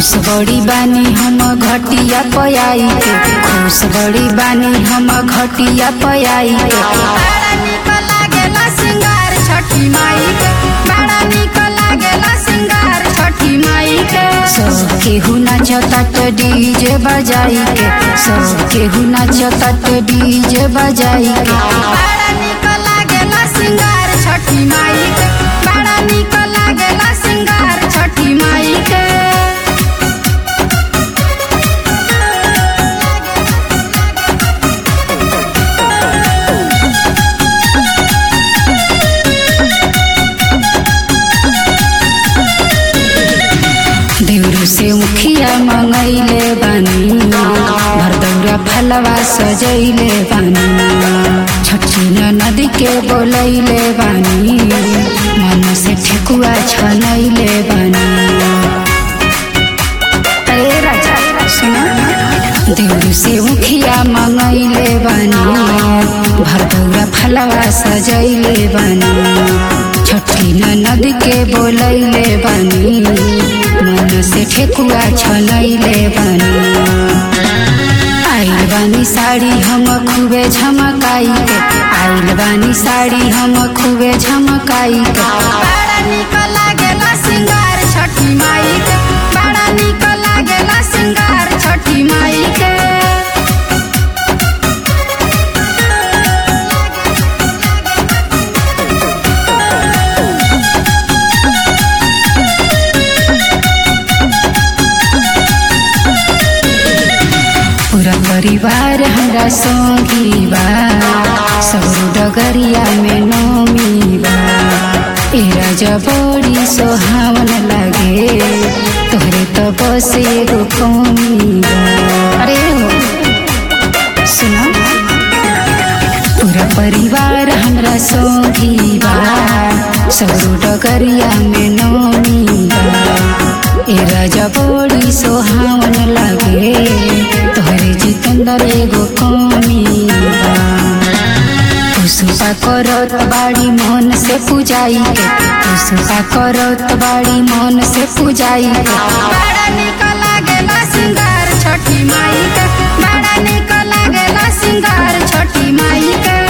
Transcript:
खुश बड़ी बानी हम घटिया पयाई के खुश बड़ी बानी हम घटिया पयाई के बड़ा निक लागेला सिंगार छठी माई के बड़ा निक लागेला सिंगार छठी माई के सब केहू नाचता तो डीजे बजाई के सब केहू नाचता तो डीजे बजाई के बड़ा निक लागेला सिंगार छठी माई के बड़ा निक लागेला सिंगार छठी माई के देवरू से मुखिया मंगैले बानी भरदौरा फलवा सजैले बानी छठी नदी के बोलैले बानी मन से ठेकुआ छनैले बानी अरे राजा सुना देवरू से मुखिया मंगैले बानी भरदौरा फलवा सजैले बानी छठी नद के बोलैले बानी मन से ठेकुआ छनैले बानी आइल बानी साड़ी हम खूबे झमकाई के आइल बानी साड़ी हम खूबे झमकाई के बड़ा निक लागेला सिंगार छठी माई के बड़ा निक लागेला सिंगार छठी माई के पूरा परिवार हमरा संगी बा सगरो डगरिया में नोमी बा ए राजा बड़ी सोहावन लागे तोहरे तो बस एगो कमी बा अरे हो सुना पूरा परिवार हमरा संगी बा सगरो डगरिया में नोमी बा ए राजा बड़ी सोहावन लागे तोहरे जितेंद्र एगो कमी बा पुष्पा करत बाड़ी मन से पूजाई के पुष्पा करत बाड़ी मन से पूजाई के बड़ा निक लागेला सिंगार छठी माई के बड़ा निक लागेला सिंगार छठी माई के